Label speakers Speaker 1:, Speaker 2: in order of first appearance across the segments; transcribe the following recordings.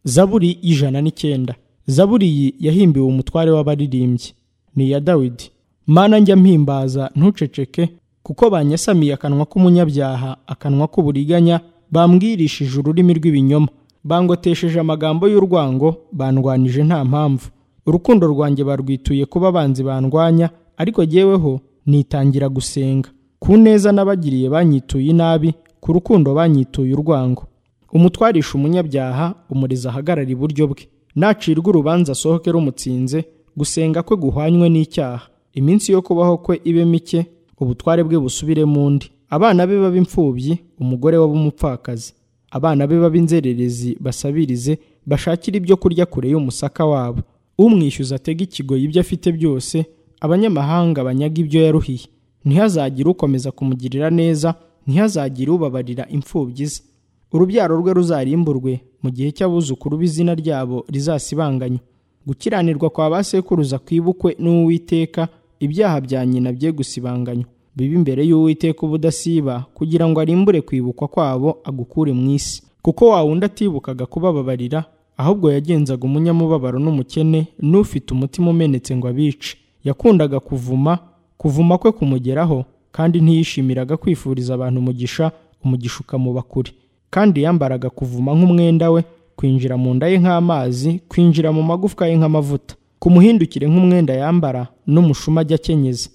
Speaker 1: zaburi y'ijana n'icyenda zaburi iyi yahimbiwe umutware w'abaririmbyi ni iya dawidi mana njya mpimbaza ntuceceke kuko banyasamiye akanwa k'umunyabyaha akanwa k'uburiganya bambwirishije ururimi rw'ibinyoma bangotesheje amagambo y'urwango bandwanije nta mpamvu urukundo rwanjye barwituye kuba abanzi bandwanya ariko jyeweho nitangira gusenga ku neza n'abagiriye banyituye inabi ku rukundo banyituye urwango umutwarisha umunyabyaha umurezi ahagarara iburyo bwe nacirwa urubanza asohoke rumutsinze gusenga kwe guhwanywe n'icyaha iminsi yo kubaho kwe ibe mike ubutware bwe busubire mu ndi abana be b'imfubyi umugore w'umupfakazi abana be b'inzererezi basabirize bashakire ibyo kurya kure y'umusaka wabo umwishyuza atega ikigoyi ibyo afite byose abanyamahanga banyaga ibyo yaruhiye ntihazagire ukomeza kumugirira neza ntihazagire ubabarira imfubyi ze urubyaro rwe ruzarimburwe mu gihe cy'abuzukuru b'izina ryabo rizasibanganywa gukiranirwa kwa ba sekuruza kwibukwe n'uwiteka ibyaha bya nyina bye gusibanganywa bibe imbere y'uwiteka ubudasiba kugira ngo arimbure kwibukwa kwabo agukure mu isi kuko wa wundi atibukaga kubababarira ahubwo yagenzaga umunyamubabaro n'umukene n'ufite umutima umenetse ngo abice yakundaga kuvuma kuvuma kwe kumugeraho kandi ntiyishimiraga kwifuriza abantu umugisha umugisha ukamuba kure kandi yambaraga kuvuma nk'umwenda we kwinjira mu nda ye nk'amazi kwinjira mu magufwa ye nk'amavuta kumuhindukire nk'umwenda yambara n'umushuma ajya akenyeza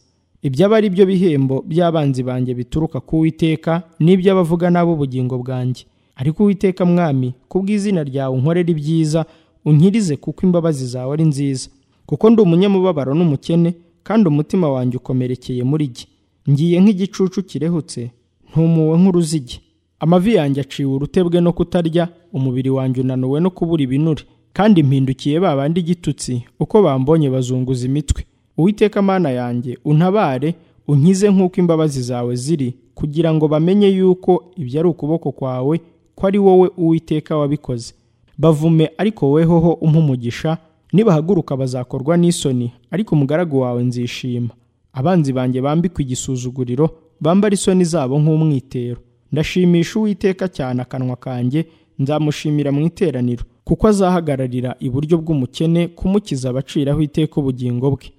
Speaker 1: ibyo aba ari byo bihembo by'abanzi banjye bituruka ku witeka n'iby'abavuga n'ab'ubugingo bwanjye ariko uwiteka mwami kubw'izina ryawe unkorera ibyiza unkirize kuko imbabazi zawe ari nziza kuko ndi umunyamubabaro n'umukene kandi umutima wanjye ukomerekeye muri jye ngiye nk'igicucu kirehutse ntumuwe nk'uruzigi amavi yanjye aciwe urutebwe no kutarya umubiri wanjye unanuwe no kubura ibinure kandi mpindukiye babandi igitutsi uko bambonye bazunguza imitwe uwiteka mana yanjye untabare unkize nk'uko imbabazi zawe ziri kugira ngo bamenye yuko ibyo ari ukuboko kwawe ko ari wowe uwiteka wabikoze bavume ariko wehoho umugisha nibahaguruka bazakorwa n'isoni ariko umugaragu wawe nzishima abanzi banjye bambikwa igisuzuguriro bambara isoni zabo nk'umwitero ndashimisha uwiteka cyane akanwa kanjye nzamushimira mu iteraniro kuko azahagararira iburyo bw'umukene kumukiza abaciraho iteka ubugingo bwe